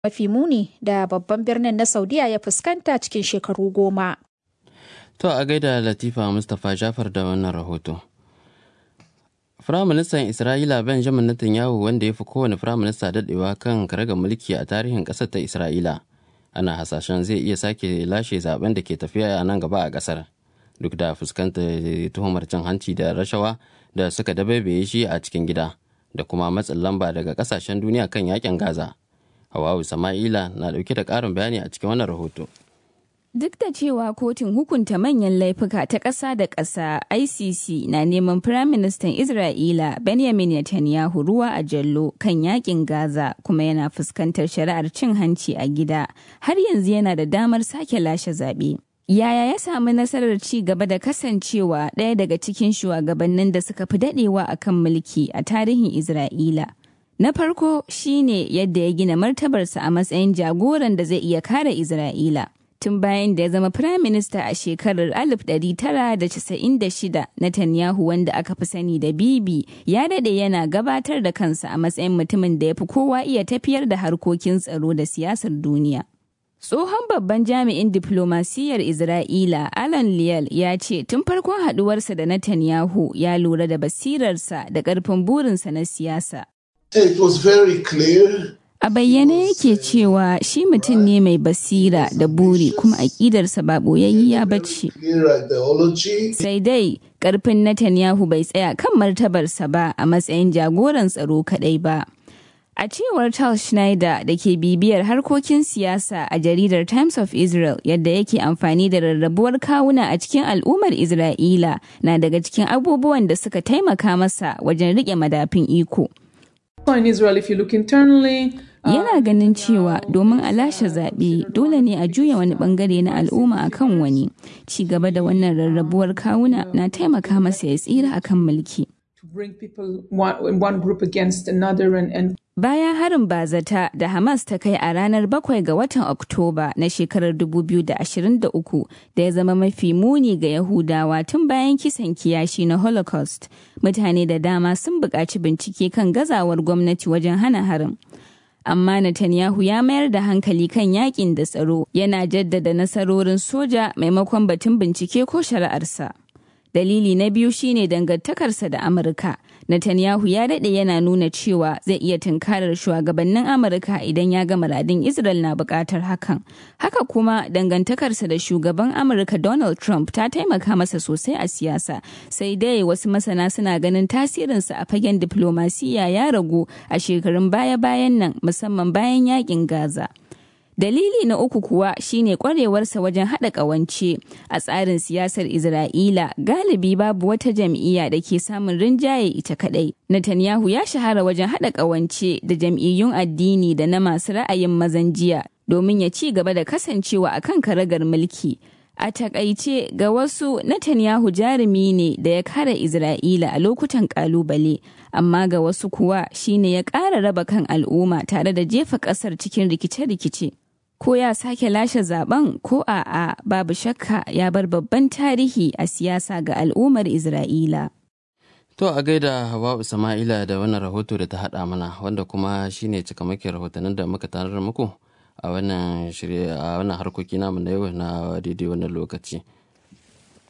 mafi muni da babban birnin na Saudiya ya fuskanta cikin shekaru goma. To a gaida Latifa Mustapha Jafar da wannan rahoto. Firaministan Isra'ila Benjamin Netanyahu wanda ya fi kowane firaminista daɗewa kan karagar mulki a tarihin ƙasar ta Isra'ila. Ana hasashen zai iya sake lashe zaben da ke tafiya a nan gaba a ƙasar. Duk da fuskantar tuhumar cin hanci da rashawa da suka dabaibaye shi a cikin gida da kuma matsin lamba daga ƙasashen duniya kan yakin Gaza. Hawawu Sama'ila na ɗauke da ƙarin bayani a cikin wannan rahoto. Duk da cewa kotun hukunta manyan laifuka ta ƙasa da ƙasa ICC na neman Firaministan Isra'ila Benjamin Netanyahu ruwa a jallo kan yakin Gaza kuma yana fuskantar shari'ar cin hanci a gida, har yanzu yana da damar sake lashe zaɓe. Yaya ya samu nasarar ci gaba da kasancewa ɗaya daga cikin shugabannin da suka fi daɗewa a kan mulki a tarihin Isra'ila? Na farko shine yadda ya gina martabarsa a matsayin jagoran da zai iya kare Isra'ila. tun bayan da ya zama Firayim Minista a shekarar 1996 Netanyahu wanda aka fi sani da Bibi ya dade yana gabatar da kansa a matsayin mutumin da ya fi kowa iya tafiyar da harkokin tsaro da siyasar duniya. Tsohon babban jami'in diplomasiyyar Isra'ila Alan Liel ya ce tun farkon haduwarsa da Netanyahu ya lura da basirarsa da ƙarfin burinsa na siyasa. It was very clear A bayyane yake cewa shi mutum ne mai basira da buri kuma aƙidarsa ba ɓoyayyiya ba ce. Sai dai ƙarfin Netanyahu bai tsaya kan martabarsa ba a matsayin jagoran tsaro kaɗai ba. A cewar Charles Schneider da ke bibiyar harkokin siyasa a jaridar Times of Israel yadda yake amfani da rarrabuwar kawuna a cikin al'ummar Isra'ila na daga cikin abubuwan da suka taimaka masa wajen riƙe madafin iko. in Israel, if you look internally, Yana ganin cewa domin a lashe zaɓe dole ne a juya wani bangare na al'umma akan wani. Ci gaba da wannan rarrabuwar kawuna na taimaka masa ya tsira akan mulki. to bring people one, one group against another and, and Bayan harin bazata da Hamas ta kai a ranar 7 ga watan Oktoba na shekarar 2023 da ya zama mafi muni ga Yahudawa tun bayan kisan kiyashi na Holocaust, mutane da dama sun buƙaci bincike kan gazawar gwamnati wajen hana harin. Amma Netanyahu ya mayar da hankali kan yakin da tsaro yana jaddada nasarorin soja maimakon batun bincike ko shari'arsa. Dalili na biyu shine dangantakarsa da Amurka. Netanyahu ya daɗe yana nuna cewa zai iya tunkarar shugabannin Amurka idan ya ga muradin Israel na buƙatar hakan. Haka kuma dangantakarsa da shugaban Amurka Donald Trump ta taimaka masa sosai a siyasa. Sai dai wasu masana suna ganin tasirinsa a fagen diplomasiya ya ragu a shekarun baya-bayan nan musamman bayan yakin Gaza. Dalili na uku kuwa shine kwarewarsa wajen haɗa ƙawance a tsarin siyasar Isra'ila galibi babu wata jam'iyya da ke samun rinjaye ita kaɗai. Netanyahu ya shahara wajen haɗa ƙawance da jam'iyyun addini da na masu ra'ayin mazan jiya domin ya ci gaba da kasancewa a kan karagar mulki. A takaice ga wasu Netanyahu jarumi ne da ya kare Isra'ila a lokutan kalubale, amma ga wasu kuwa shine ya ƙara raba kan al'umma tare da jefa ƙasar cikin rikice-rikice. Ko ya sake lashe zaben ko a'a babu shakka ya bar babban tarihi a siyasa ga al'ummar Isra'ila. To a gaida Hawa Sama'ila da wannan rahoto da ta haɗa mana wanda kuma shine cikamakin rahotannin da muka tanar muku a wannan shirye a wannan harkoki namu na yau na daidai wannan lokaci.